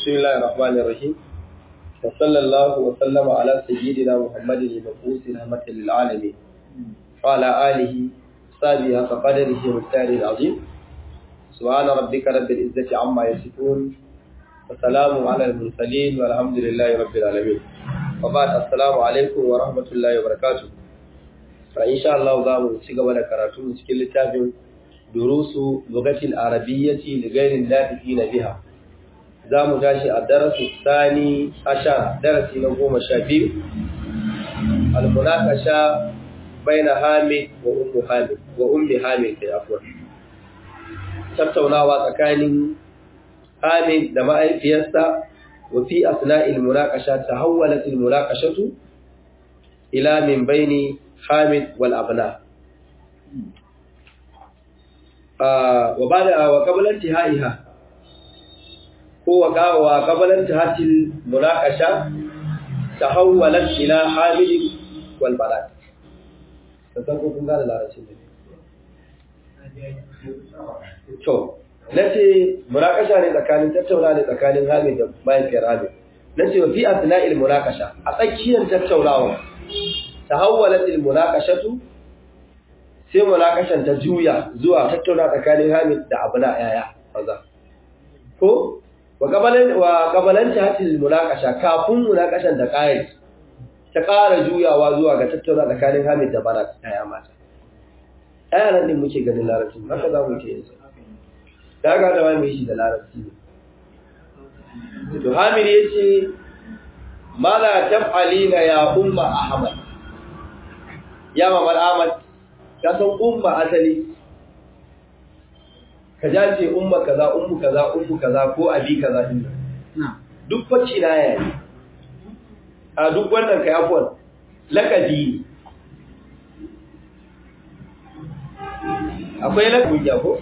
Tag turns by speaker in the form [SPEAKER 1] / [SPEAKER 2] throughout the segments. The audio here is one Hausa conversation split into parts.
[SPEAKER 1] بسم الله الرحمن الرحيم وصلى الله وسلم على سيدنا محمد المبعوث رحمة للعالمين وعلى آله صحبه فقدره والتالي العظيم سبحان ربك رب العزة عما يصفون وسلام على المرسلين والحمد لله رب العالمين وبعد السلام عليكم ورحمة الله وبركاته فإن شاء الله قام سيقى ولا كراتون سكيل التابعين دروس لغة العربية لغير النافقين بها za mu tashi a darasu sani ashara darasi na goma sha biyu almunakasha baina hamid wa ummu hamid wa ummi hamid kai afwan tattaunawa tsakanin hamid da ma'aifiyarsa wa fi asna'il munakasha tahawwalat al munakashatu ila min baini hamid wal abna wa bada wa qabla intihaiha ko wa qabalan tahatil munaqasha tahawwalat ila hamil wal balad sai ko kun gane larabci ne to nace munaqasha ne tsakanin tattauna ne tsakanin hamil da mahaifiyar hamil nace wa fi asna'il munaqasha a tsakiyar tattaunawa tahawwalat al munaqashatu sai munaqashan ta juya zuwa tattauna tsakanin hamil da abuna yaya maza ko wa kabalan hatil munakasha kafin munakashan da kai ta ƙara juyawa zuwa ga tattauna tsakanin Hamid da Barak ɗaya mata ɗaya nan din muke ganin larabci haka za mu ce yanzu da ga da mai shi da larabci ne to Hamid yace mala taf'alina ya umma Ahmad ya mamar Ahmad ka san umma asali ka ja ce umma kaza ummu kaza ummu kaza ko abi kaza din duk facci na yayi a duk wannan kai afwan lakabi akwai lakabi ko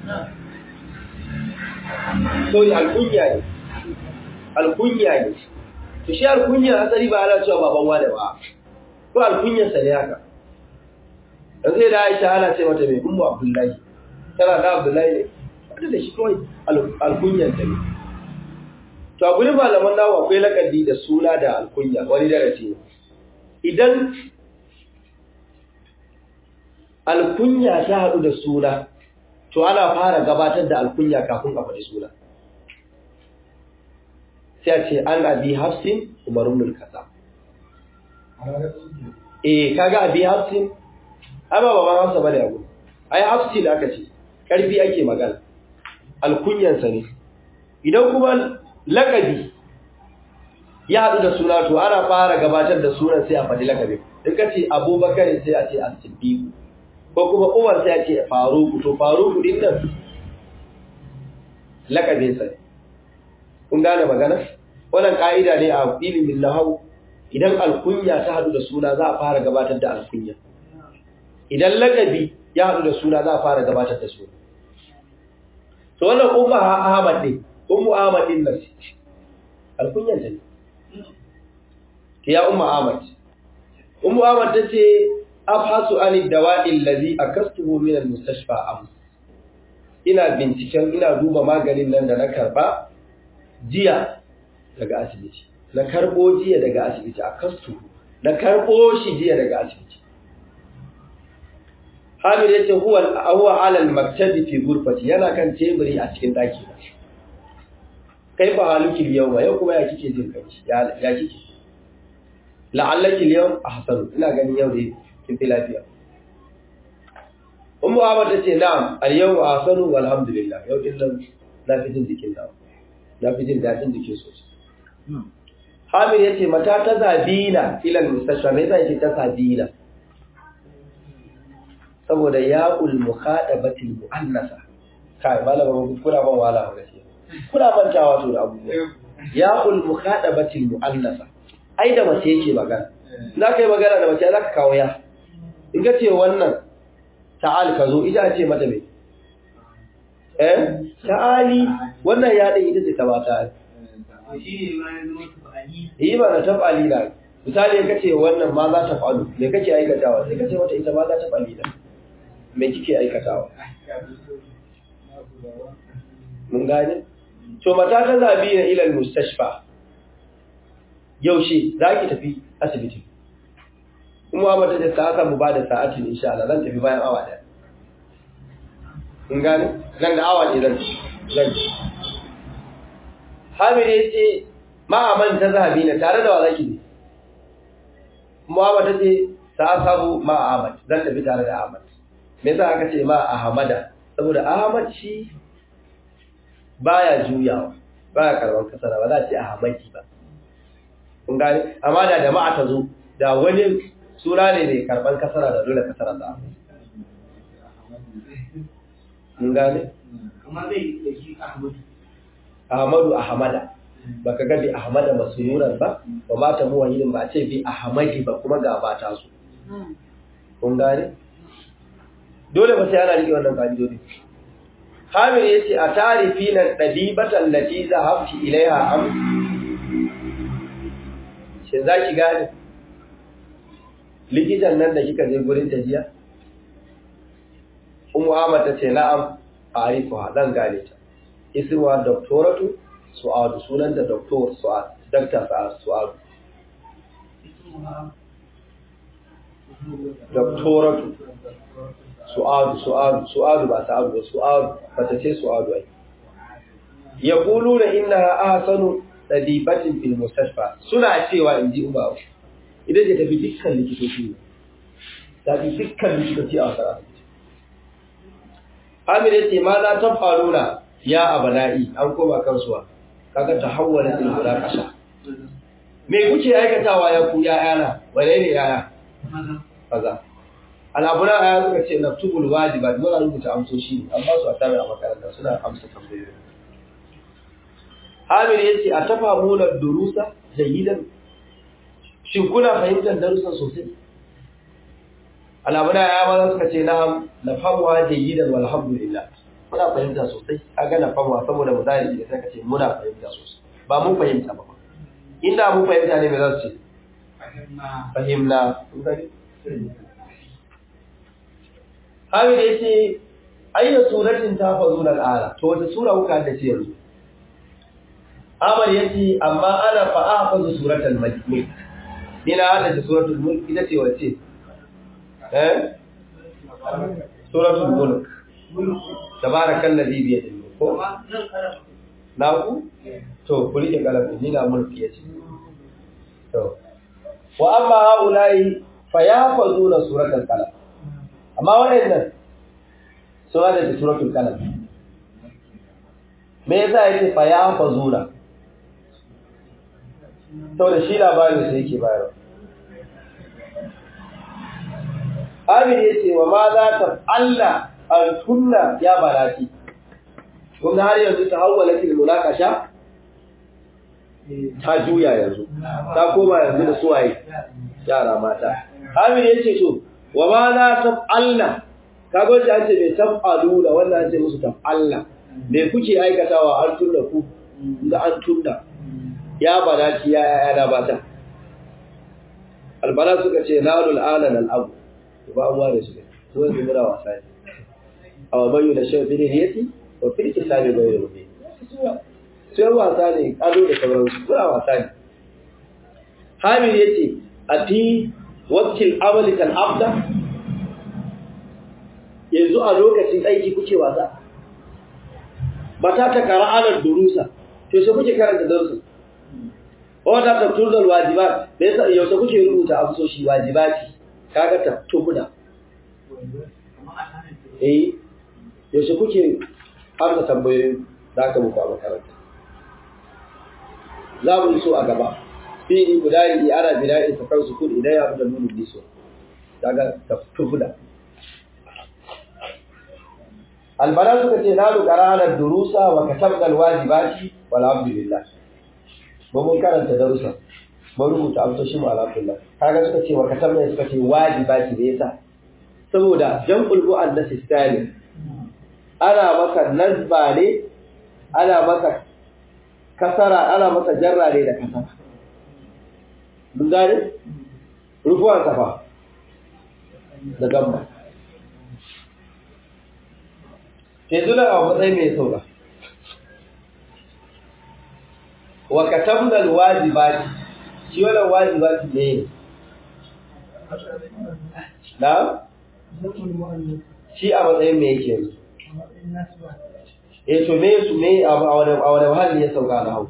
[SPEAKER 1] sorry alkunya ne alkunya ne to shi alkunya asali ba ana cewa baban wani ba ko alkunyar sa ne haka dan sai da Aisha ana ce mata mai ummu Abdullahi tana da Abdullahi ne wanda da shi kawai alkunyar ta ne to a gurin malaman nawa akwai lakabi da suna da alkunya wani darasi ne idan alkunya ta haɗu da suna to ana fara gabatar da alkunya kafin a faɗi suna sai a ce an abi hafsin umarun mulkasa eh kaga abi hafsin ai ba baban hafsa bane abu ai hafsin aka ce ƙarfi ake magana alkunyansa ne idan kuma lakabi ya haɗu da suna to ana fara gabatar da sunan sai a faɗi lakabi in ka ce abubakar sai a ce as-siddiq ko kuma umar sai a ce faruku to faruku din nan lakabinsa ne kun gane magana wannan ka'ida ne a ilimin nahau idan alkunya ta haɗu da suna za a fara gabatar da alkunya idan lakabi ya haɗu da suna za a fara gabatar da suna to wannan umma Ahmad ne ummu Ahmad din nan alkunyan ta ne ya umma Ahmad ummu Ahmad tace abhasu ani dawa'i allazi akastuhu min almustashfa am ina binciken ina duba maganin nan da na karba jiya daga asibiti na karbo jiya daga asibiti akastuhu na karbo shi jiya daga asibiti Hamid yace huwa huwa ala al-maktabi fi ghurfati yana kan teburi a cikin daki na. Kai fa haluki yau yau kuma ya kike jin kai ya ya kike. La'allaki al-yawm ahsanu ina ganin yau dai kin fi lafiya. Ummu Ahmad tace na'am al-yawm ahsanu walhamdulillah yau din nan na fi jin jikin dawo. Na fi jin dadin jikin sosai. Hamid yace mata ta zabina ila al-mustashfa me yasa yake ta zabina? saboda ya'ul mukhadabatil muannasa kai malama ba kuna ban wala ba gaskiya kuna mantawa to da abubuwa ya'ul mukhadabatil muannasa ai da mace yake magana za ka yi magana da mace za ka kawo ya in ka ce wannan ta'al ka zo ita ce mata me eh ta'ali wannan ya din ita ce ta mata yi ba na tafali na misali in ka ce wannan ma za ta falu me kake aikatawa sai ka ce wata ita ma za ta fali na me kike aikatawa mun gane to mata ta zabi na ilal mustashfa yaushe za ki tafi asibiti kuma mata da sa'a mu ba da sa'atin insha Allah zan tafi bayan awa daya in gane nan da awa ne zan zan Hamid ya ce ma'aman ta zabi na tare da wa zaki ne Muhammad ta ce sa sabu ma Ahmad zan tafi tare da Ahmad me yasa aka ce ma Ahmada saboda Ahmad shi baya juyawa baya karban kasara ba za a ce Ahmadi ba kun gane amma da jama'a ta zo da wani sura ne mai karban kasara da dole kasara da kun gane
[SPEAKER 2] kamar zai da shi Ahmadu
[SPEAKER 1] Ahmadu Ahmada baka ga bi Ahmada masururan ba ba ma ta muwahidin ba ce bi Ahmadi ba kuma ga ba ta su kun gane dole ba sai ana rike wannan ka'idodi Hamid ya ce a tarifi nan ɗabibatan lati zahabti ilaiha am shi za ki gane likitan nan da kika je gurin tajiya Ummu Ahmad ta ce na'am a'rifuha zan gane ta ismuha doktoratu su'adu sunan da doktor su'ad dakta su'adu doktoratu su'adu su'adu su'adu ba sa'adu ba su'adu bata ce su'adu ai yaquluna innaha ahsanu tadibatin fil mustashfa suna cewa inji uba idan ka tafi dukkan likitoci ne tafi dukkan likitoci a wasara Amir yace ma za ta faruna ya abana'i an koma kansuwa kaga tahawwala til munaqasha me kuke aikatawa ya ku ya yana wane ne yaya kaza al'abuna aya suka ce naftubul wajibat muna rubuta amsoshi an ba su a tare a makaranta suna amsa tambayoyi Amir yace a tafamuna durusa jayidan shin kuna fahimtar darussan sosai al'abuna aya ma suka ce na nafamwa jayidan walhamdulillah muna fahimta sosai kaga nafamwa saboda mudari da saka ce muna fahimta sosai ba mun fahimta ba inda mun fahimta ne me za su ce fahimna Hamid ya ce, Ayyar suratin ta fazo na ƙara, to wata sura kuka da ce yanzu. Amar ya ce, amma ana fa'a fazo suratan mulk. Ni na hada ta suratul mulk ita ce wace? Eh? Suratul mulk. Tabarakan ladhi bi yadihi. Ko? Na ku? To, kuli da kalamin ni na mulk ya ce. To. Wa amma haulai fa ya fazo na suratul qalam. amma waɗannan sun hada da suratul kalam me yasa yake fa ya fazura saboda shi labarin sa yake bayarwa Amir yace wa ma za ta Allah an kunna ya barati kun ga har yanzu ta hawwala fil munakasha ta juya yanzu ta koma yanzu da suwaye yara mata Amir yace to wa ma la taf'alna kaga wanda an ce bai taf'alu da wannan an ce musu taf'alna me kuke aikatawa an tunna ku da an tunna ya banati ya ya da bata albana suka ce nalul alan al abu ba abuwa da su ko yanzu muna wasa ne aw bayu da shafi ne yati wa fil kitabi ghayru mubin sai wasa ne ado da sauransu muna wasa ne Hamid yace ati wakil amali kan abda yanzu a lokacin aiki kuke wasa mata ta qara'anar durusa to sai kuke karanta darussa wata ta tuzal wajibat da yasa yau kuke rubuta amsoshi wajibati kaga ta tubuna eh yau kuke amsa tambayoyi da aka muku a makaranta za mu so a gaba fi'ili guda ana bina'in sa kan sukun idan ya da nunu biso daga taftuda albara suka ce na lukara ala durusa wa katabna alwajibati walhamdulillah ba mun karanta darussa ba rubuta amsoshi mu alhamdulillah kaga suka ce wa katabna suka ce wajibati da yasa saboda jam'ul mu'annas salim ana maka nasba ne ana maka kasara ana maka jarra ne da kasara mun gane rufuwan safa da gamba yanzu nan a matsayin mai sauka wa katabna alwajibati shi wannan wajibati ne na shi a matsayin me yake yanzu eh to me su me a wani a wani hali ya sauka na hau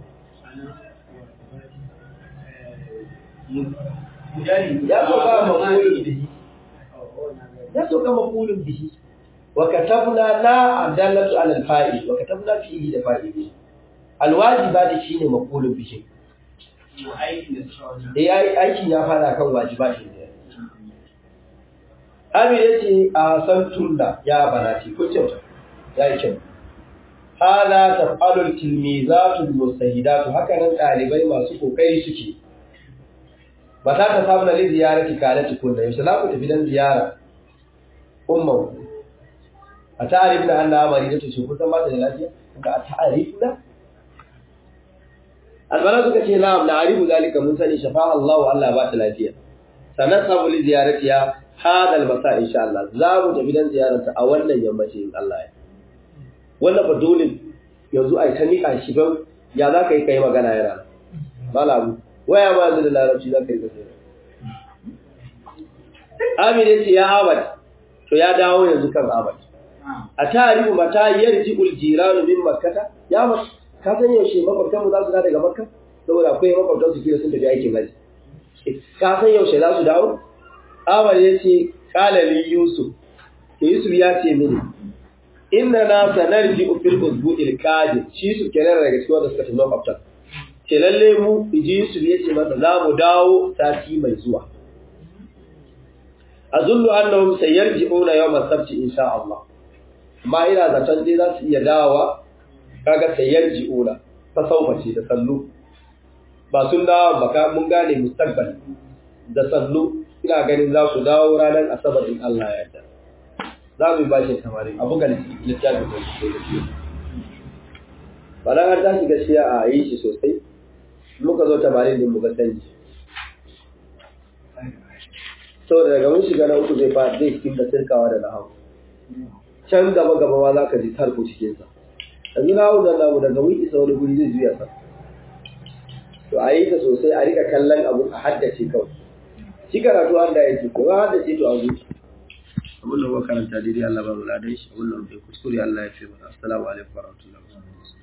[SPEAKER 1] ya sauka maqulun bihi ya sauka maqulun bihi wa katabna la adallatu ala alfa'il wa katabna fihi da fa'ili alwajibati shine maqulun bihi eh ai aikin ya fara kan wajibati ne Ami ya ce a san tunna ya banati ko kyauta ya yi kyau. Hala ta falul tilmizatul mustahidatu haka nan ɗalibai masu kokari suke. Ba ta ta samu na li ziyarati kalati kunna yaushe za ku tafi dan ziyara umman a ta'arif na Allah amari da ce kun san ba ta da lafiya ka a ta'arif na albana suka ce na'am na arifu zalika mun sani shafa Allah Allah ba ta lafiya sanan sabu li ziyaratiya hada albasa insha Allah za mu tafi dan ziyararta a wannan yammaci in Allah ya wannan ba dole yanzu ai ta nika shi ban ya za ka yi kai magana yana malamu waya ma yanzu da larabci za ka yi kasai Amin ya ce ya abad to ya dawo yanzu kan abad a tarihu mata yarji uljiranu min makkata ya mas ka san yaushe makwabtan mu za su dawo daga makka saboda akwai makwabtan su kira sun tafi aikin haji ka san yaushe za su dawo Amar ya ce, Ƙalali Yusuf, Yusuf ya ce mini, Inna na sanar ji ufil uzbu ilkadi, shi su kenan daga cikin wanda suka tafi makwabtan. Ce lalle mu, inji Yusuf ya ce masa za mu dawo sati mai zuwa. A zullu annahum sayarji'una yawm as-sabti insha Allah. Amma ina zaton dai za su iya dawowa kaga sayarji'una ta saufa ce da sallu. Ba sun dawo ba ka mun gane mustaqbal da sallu ina ganin za su dawo ranar asabar in Allah ya yarda za mu yi bashin tamarin a buga littafin da su da shi ba na har tashi gaskiya a yi shi sosai muka zo tamarin din muka canji saboda daga mun shiga na uku zai fa zai cikin da sirkawa da nahawu can gaba gaba ma za ka ji tarko cikinsa yanzu nahawu da namu daga mun isa wani guri zai juya sa to a yi ta sosai a rika kallon abu a haddace kawai shi karatu an da yake ko har da ce to azu abun da muka karanta daidai Allah ba mu ladan shi abun da muke kuskure Allah ya fi mana assalamu alaikum warahmatullahi wabarakatuh